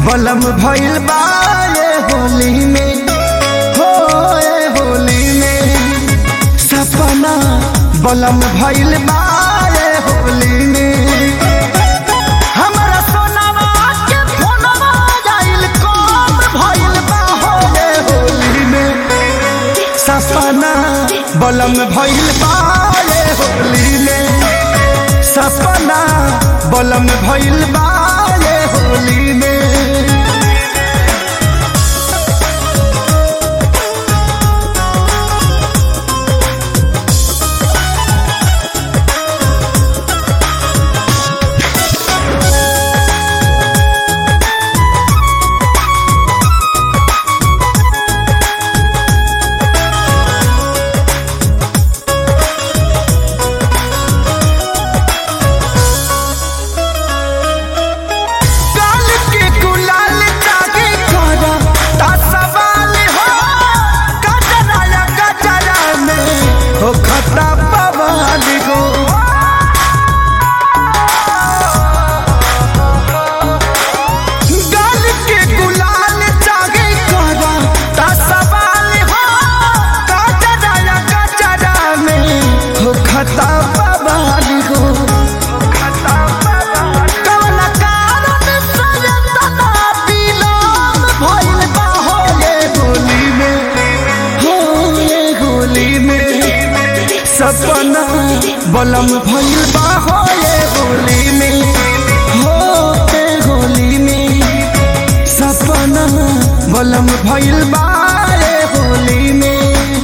बलम भइल बा ये होली में हो ये होली में सपना बलम भइल बा ये होली में हमरा सोनावा के फोनवा जाइल कम भइल बा हो ये होली में सपना बलम भइल बा ये होली में सपना बलम भइल बा ये होली में काल के गुलाल जागे करा ता सवाल हो गजरा या गजरा में हो खता बवाल गो गाल के गुलाल जागे करा ता सवाल हो गजरा या गजरा में हो खता बवाल गो कौन कारण सयतना विलोम भइल बा हो ये होली में हो ये होली में सपना बलम भइल बा हो ये होली में हो ये होली में सपना बलम भइल बा ये होली में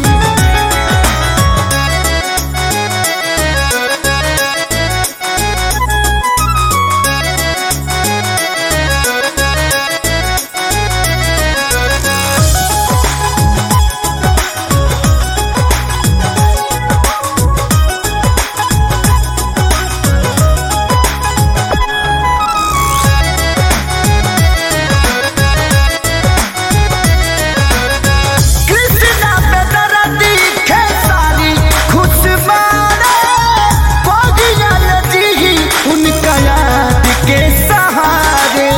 कृष्णा पे दरदी खेसारी खुशबारे पगिया जी उनका याद के सहारे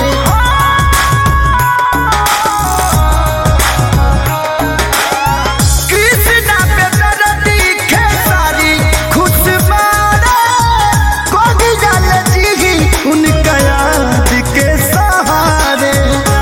कृष्णा पे दरदी खेसारी खुशबारे पगिया जी उनका याद के सहारे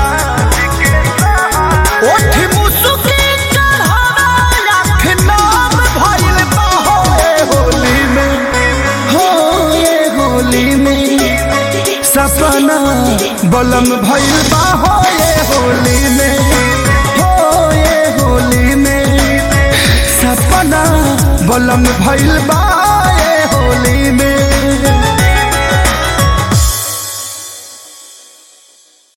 ओठ मुसुकी चढ़ावा लाख नाम भइल बा हो ये होली में हो ये होली में सपना बलम भइल बा हो ये होली में हो ये होली में सपना बलम भइल बा ये होली में